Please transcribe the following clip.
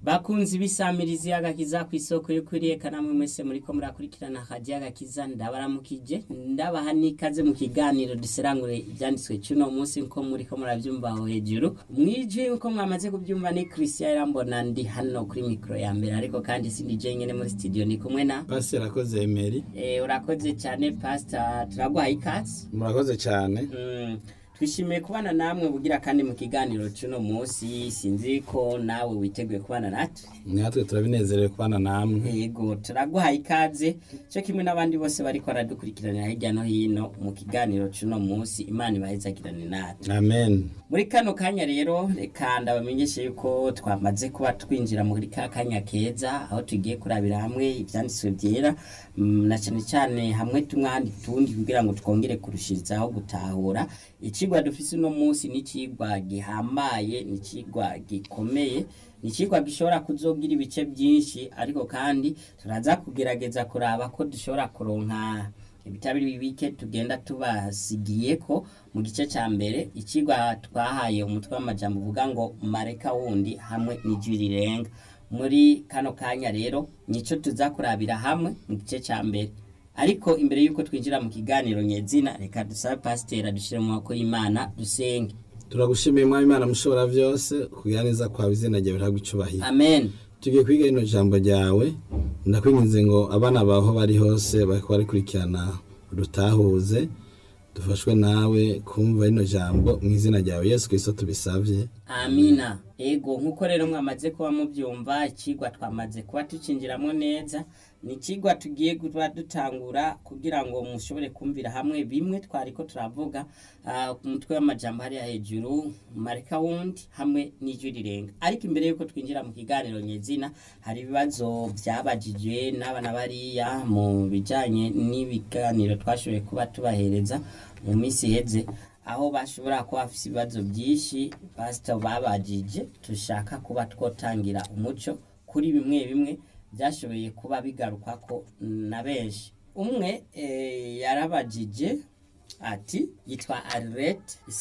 bakunzi bisamirizi agakiza ku isoko yo kuriyeka namwe mwese muriko murakurikirana akaji agakiza ndabaramukije ndabaha n'ikaze mu kiganiro duserangure ivyanditswe cuno munsi nko muriko muravyumva aho hejuru mwijwi nko mwamaze kuvyumva ni Christian Irambona ndi hano kuri mikro ya mbere ariko kandi sindi je nyene muri studio ni kumwe na Pastor akoze Emery eh urakoze cyane pastor turaguha ikaze murakoze cyane Mm, twishimiye kubana namwe bugira kandi mu kiganiro cuno munsi sinzi ko nawe witeguye kubana natwe natwe turabinezerewe kubana namwe yego turaguhaye ikaze cyo kimwe n'abandi bose bariko baradukurikiranira hirya no hino mu kiganiro cuno munsi imana ibahezagirane natwe amen muri kano kanya rero reka ndabamenyeshe yuko twamaze kuba twinjira muri ka kanya keza aho tugiye kurabira hamwe ivyanditswe vyera mm, na cyane cyane hamwe tumwandi tundi kugira ngo twongere kurushirizaho gutahura icigwa dufise uno munsi ni icigwa gihambaye ni icigwa gikomeye ni icigwa gishobora kuzogira ibice byinshi ariko kandi turaza kugerageza kuraba ko dushobora kuronka ibitabiri bike tugenda tubasigiye ko mu gice cya mbere ikigwa twahaye umutwe w'amajambo uvuga ngo mareka wundi hamwe n'ijwi rirenga muri kano kanya rero nico tuza kurabira hamwe mu gice cya mbere ariko imbere y'uko twinjira mu kiganiro nyezina reka dusabe pasiteri adushyire mu maboko y'imana dusenge turagushimiye mwami imana mushobora byose kugira neza kwawe izina ryawe rihabwa icubahiro amen tugiye kwiga rino jambo ryawe ndakwinginze ngo abana bawe aho bari hose bariko barikurikirana rutahuze dufashwe nawe kumva rino jambo mu izina ryawe yesu kristo tubisavye amina ego nk'uko rero mwamaze kuba mubyumva ikigwa twamaze kuba tucinjiramo neza ni ikigwa tugiye kuba dutangura kugira ngo mushobore kumvira hamwe bimwe twariko turavuga ah, ku mutwe w'amajambo hariya hejuru mareka wundi hamwe n'ijwi rirenga ariko imbere y'uko twinjira mu kiganiro nyezina hari ibibazo byabajijwe n'abana bariya mu bijanye n'ibiganiro twashoboye kuba tubahereza mu minsi iheze aho bashobora kuba bafise ibibazo byinshi pasito babajije dushaka kuba twotangira umuco kuri bimwe bimwe byashoboye kuba bigaruka ko na benshi umwe eh, yarabajije ati yitwa Arlette